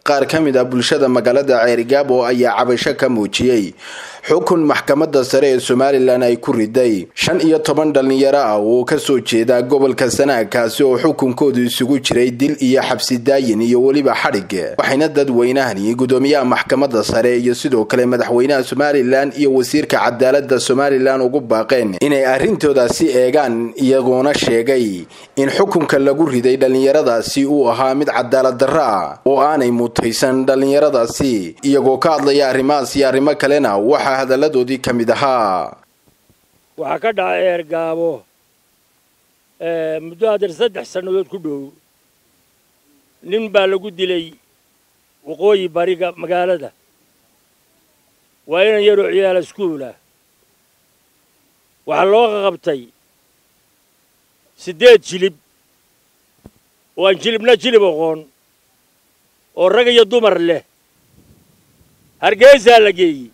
qaar ka mid ah bulshada magaalada ceerigaabo ayaa cabasho ka muujiyey xukun maxkamadda sare ee somalilan ay ku riday shan iyo toban dhallinyaro ah oo kasoo jeeda gobolka sanaag kaasi oo xukunkoodu isugu jiray dil iyo xabsi daayin iyo weliba xadhig waxayna dadweynahani gudoomiyaha maxkamadda sare iyo sidoo kale madaxweynaha somalilan iyo wasiirka cadaalada somalilan ugu baaqeen inay arrintoodaasi eegaan iyagoona sheegay in xukunka lagu riday dhallinyaradaasi uu ahaa mid cadaalad darro ah oo aanay mutaysan dhallinyaradaasi iyagoo ka hadlaya arrimahaas iyo arrimo kalena waxaa hadalladoodii ka mid ahaa waxaa ka dhacay eergaabo muddo hadeer saddex sannadood ku dhow nin baa lagu dilay waqooyi bariga magaalada waa inan yaroo ciyaala iskuulah waxaa loo qaqabtay siddeed jilib oo aan jilibna jilib aqoon oo rag iyo dumar leh hargeysaa la geeyey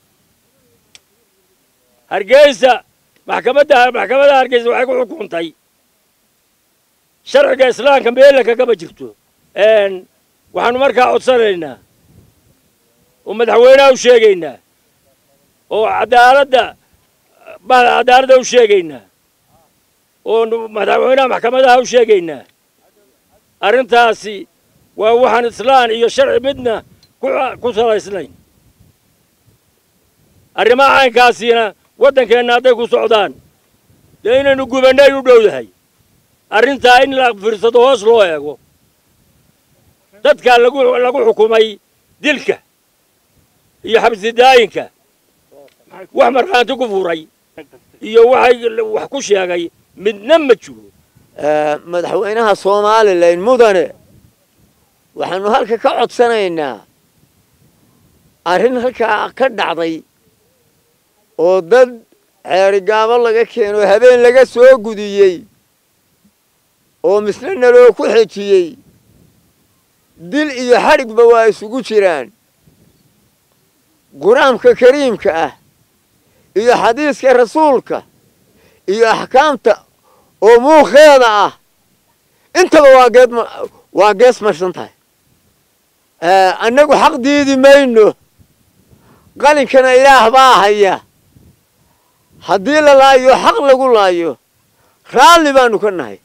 hargeysa maxkamadda maxkamadda hargeysa waxay ku xukuntay sharciga islaamka meella kagama jirto waxaanu markaa codsanaynaa oo madaxweynaha u sheegaynaa oo cadaaladda cadaaladda u sheegaynaa oo madaxweynaha maxkamadaha u sheegaynaa arrintaasi waa waxaan islaan iyo sharci midna ku salaysnayn arrimaha caynkaasiina waddankeenna hadday ku socdaan dee inaynu gubannay u dhowdahay arrintaa in la fiirsado hoos loo eego dadkaa lagu lagu xukumay dilka iyo xabsidaayinka wax markhaanti ku furay iyo waxay wax ku sheegay midna ma jiro madaxweynaha somalilan mudane waxaanu halka ka codsanaynaa arrin halkaa ka dhacday oo dad ceerigaabo laga keeno habeen laga soo gudiyey oo misle naloo ku xejiyey dil iyo xadhigba waa isugu jiraan qur-aanka kariimka ah iyo xadiiska rasuulka iyo axkaamta oo muukheeda ah intaba waa geed waa gees marsan tahay annagu xaq diidi mayno qalinkana ilaah baa haya haddii la laayo xaq lagu laayo raalli baanu ka nahay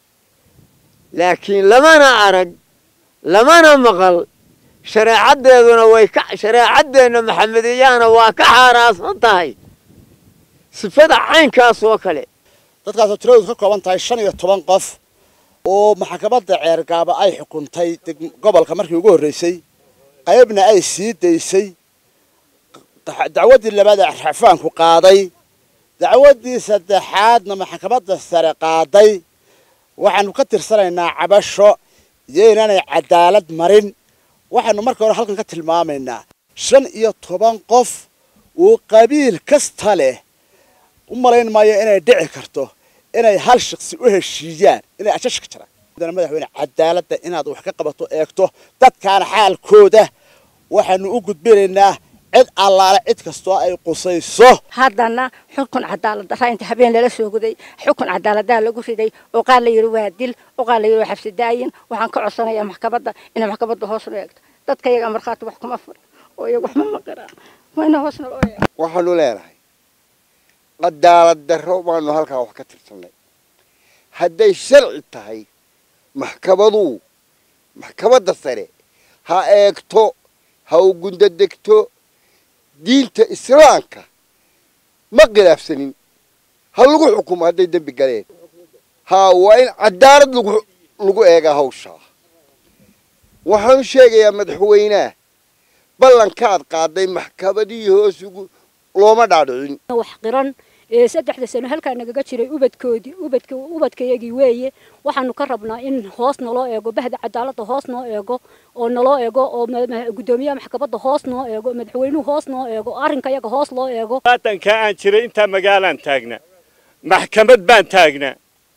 laakiin lamana arag lamana maqal shareecaddeeduna way ka shareecaddeenna maxamediyahana waa ka xaaraasan tahay sifada caynkaas oo kale dadkaasoo tiradoodu ka kooban tahay shan iyo toban qof oo maxkamadda ceergaaba ay xukuntay gobolka markii ugu horreysay qaybna ay sii daysay dacwaddii labaad ee rafaanku qaaday dacwaddii saddexaadna maxkamadda sare qaaday waxaanu ka tirsanaynaa cabasho iyo inaanay cadaalad marin waxaanu marka hore halkan ka tilmaamaynaa shan iyo toban qof uu qabiil kasta leh u malayn maayo inay dhici karto inay hal shaqsi u heshiiyaan inay ajash ka jiraan madaxweyne cadaaladda inaad wax ka qabato eegto dadkaana xaalkooda waxaanu u gudbinaynaa cid allaale cid kastoo ay qusayso haddana xukun cadaalad darra inta habeen lala soo guday xukun cadaaladaa lagu riday oo qaar la yidhi waa dil oo qaar la yidhi waa xabsi daayin waxaan ka codsanayaa maxkamadda inay maxkamadda hoos loo eegto dadka iyaga markhaati wax kuma furan oo iyaga wax ma maqiraan waa ina hoosna loo eego waxaanu leenahay cadaalad darro baanu halkaa wax ka tirsannay hadday sharci tahay maxkamaduu maxkamadda sare ha eegto ha u gundadegto diinta islaamka ma khilaafsanin ha lagu xukumo hadday dembi galeen haa waa in cadaalad lagu lagu eegaa hawshaa waxaanu sheegayaa madaxweynaha ballankaad qaaday maxkamadihii hoos ugu looma dhaadhicin wax qiran ee saddexda sano halkaa nagaga jiray ubadkoodii ubadka ubadkayagii weeye waxaanu ka rabnaa in hoos naloo eego bahda cadaaladda hoos noo eego oo naloo eego oo guddoomiyaha maxkamadda hoos noo eego madaxweynuhu hoos noo eego arrinka yaga hoos loo eego waatankaa aan jiray intaa magaalaan taagna maxkamad baan taagna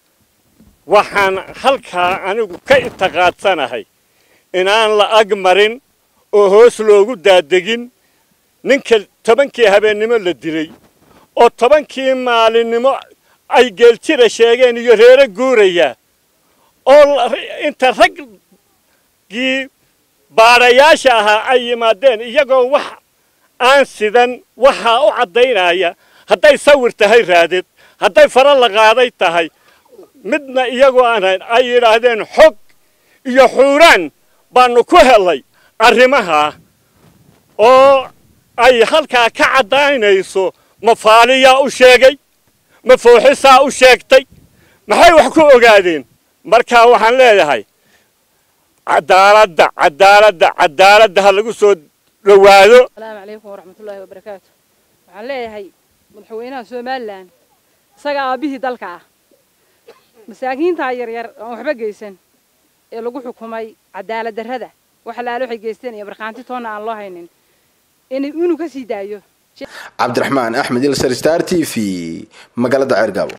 waxaan halkaa anigu ka intaqaadsanahay inaan la ag marin oo hoos loogu daadegin ninka tobankii habeennimo la dilay oo tobankii maalinimo ay geeljira sheegeen iyo reero guuraya oo inta raggii baadhayaasha ahaa ay yimaadeen iyagoo wax aan sidan waxaa u caddaynaya hadday sawir tahay raadid hadday faro la qaaday tahay midna iyagoo aan hayn ay yidhaahdeen xog iyo xuuraan baanu ku helay arrimahaa oo ay halkaa ka caddaynayso ma faaliyaa u sheegay ma fooxisaa u sheegtay maxay wax ku ogaadeen markaa waxaan leeyahay cadaaladda cadaaladda cadaaladda ha lagu soo dhowaado asalaamu calaykum waraxmatullaahi wabarakaatu waxaan leeyahay madaxweynaha somalilan isaga aabbihii dalka ah masaakiintaa yaryar oon waxba geysan ee lagu xukumay cadaalad darrada wax alaale waxay geysteen iyo markhaanti toonna aan loo haynin inuu ka sii daayo cabdiraxmaan axmed ilsar star t v magaalada ceergaabo